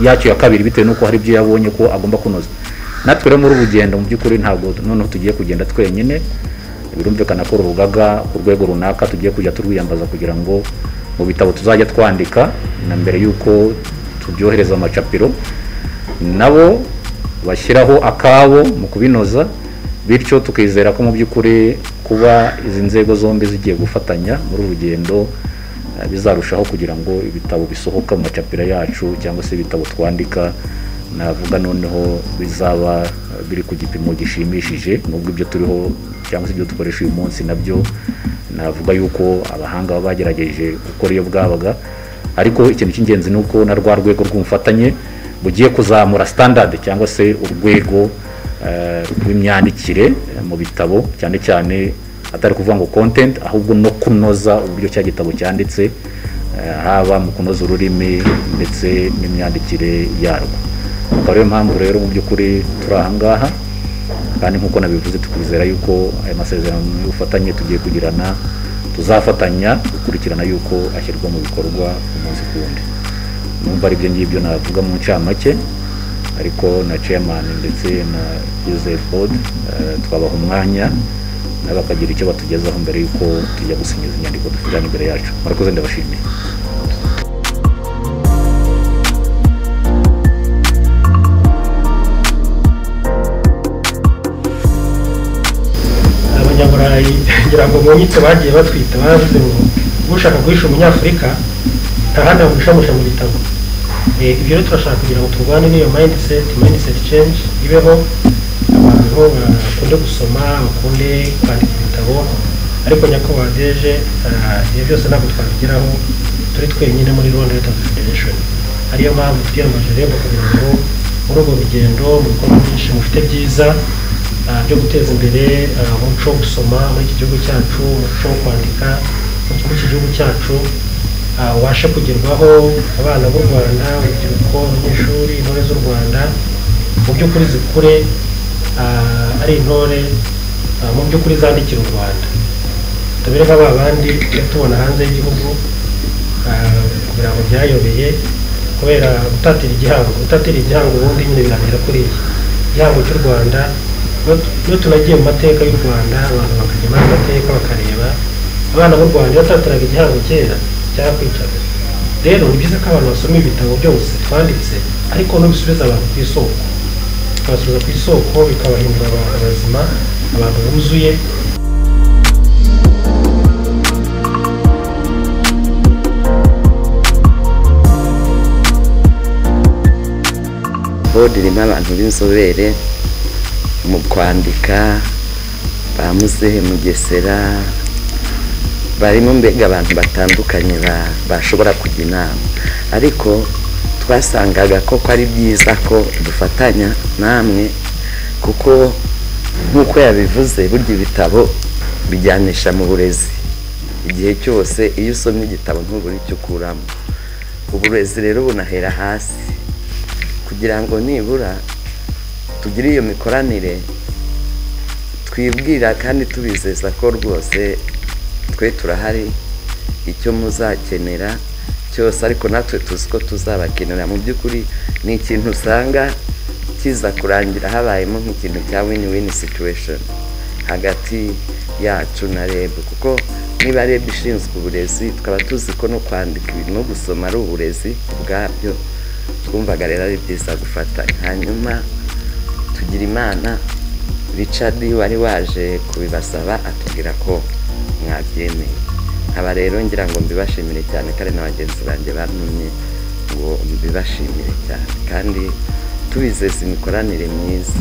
yacu ya kabiri bitewe n'uko hari ibyo yabonye ko agomba kunoza natwe rero muri ubu rugendo mu by'ukuri ntabwo noneho tugiye kugenda twenyine birumvikana ko urugaga ku rwego runaka tugiye kujya turwiyambaza kugira ngo mu bitabo tuzajya twandika na mbere y'uko tubyohereza amacapiro nabo bashyiraho akabo mu kubinoza bityo tukizera ko mu by'ukuri kuba izi nzego zombi zigiye gufatanya muri uru rugendo eh, bizarushaho kugira ngo ibitabo bisohoka mu macapiro yacu cyangwa se ibitabo twandika navuga noneho bizaba eh, biri ku gipimo gishimishije nubwo ibyo turiho cyangwa se ibyo dukoresha uyu munsi nabyo navuga yuko abahanga baba bagerageje gukora iyo bwabaga ariko ikintu cy'ingenzi ni uko na rwa rwego rw'umufatanye bugiye kuzamura standard cyangwa se urwego eh, rw'imyandikire eh, mu bitabo cyane cyane atari kuvuga ngo content ahubwo no kunoza uburyo cya gitabo cyanditse eh, haba mu kunoza ururimi ndetse n'imyandikire yarwo akaba ariyo mpamvu rero mu by'ukuri turi aha ngaha kandi nk'uko nabivuze tukwizera yuko aya masezerano y'ubufatanye tugiye kugirana tuzafatanya gukurikirana yuko ashyirwa mu bikorwa umunsi ku wundi numva ari ibyo ngibyo navuga mu ncamake ariko na chairman ndetse na Joseph Bod eh, twabaha umwanya nabo bakagira icyo batugezaho mbere y'uko tujya gusinyiza inyandiko dufitanye imbere yacu murakoze ndabashimiye abanyaburayi ngira ngo munyitse bagiye batwita bavuze ngo ushaka guhisha umunyafurika nta handi wamuhishamusha mu bitabo Eh, ibyo rero turashaka kugira ngo turwane n'iyo mindset mindset change ibeho abantu bakunde gusoma bakunde kwandika ibitabo ariko nyakubahwa deje ah, ibyo byose ntabwo twabigeraho turi twenyine muri rwanda leta federation ariyo mpamvu twiyamaje rero kugira ngo muri urwo rugendo mu bikorwa byinshi mufite byiza ah, byo guteza imbere ah, umuco wo gusoma muri iki gihugu cyacu umuco wo kwandika muri iki gihugu cyacu ah, ubashe kugerwaho abana b'u rwanda urubyiruko abanyeshuri intore z'u rwanda mu by'ukuri zikure ah, ari intore ah, mu by'ukuri zandikira u rwanda tubere nka ba bandi tujya tubona hanze y'igihugu ah, kugira ngo byayobeye kubera gutatira igihango gutatira igihango ubundi nyine birangira kuri iki igihango cy'u rwanda iyo tu- iyo tunagiye mu mateka y'u rwanda abantu bakajya muri ayo mateka bakareba abana b'u rwanda batatiraga igihango kera cyarakwicaga rero ni byiza ko abantu basoma ibitabo byose twanditse ariko n'ubisubiza abantu ku isoko bakabasubiza ku isoko bikabahindura abantu bazima abantu buzuye bodi irimo abantu b'inzobere mu kwandika ba muzehe mugesera barimo mbega abantu batandukanye ba- bashobora kujya inama ariko twasangaga ko ko ari byiza ko dufatanya namwe kuko nk'uko yabivuze burya ibitabo bijyanisha mu burezi igihe cyose iyo usomye igitabo ntubura icyo ukuramo uburezi rero bunahera hasi kugira ngo nibura tugire iyo mikoranire twibwira kandi tubizeza ko rwose twe turahari icyo muzakenera cyose ariko natwe tuzi ko tuzabakenera mu by'ukuri ni ikintu usanga kiza kurangira habayemo nk'ikintu cya win win situation hagati yacu na reb kuko niba reb ishinzwe uburezi tukaba tuzi ko no kwandika ibintu no gusoma ari uburezi ubwabyo twumvaga rero ari byiza gufatanya hanyuma tugira imana richard wari waje kubibasaba atubwira ko mwabyemeye aba rero ngira ngo mbibashimire cyane kandi na bagenzi banjye bantumye ngo mbibashimire cyane kandi tubizeza imikoranire myiza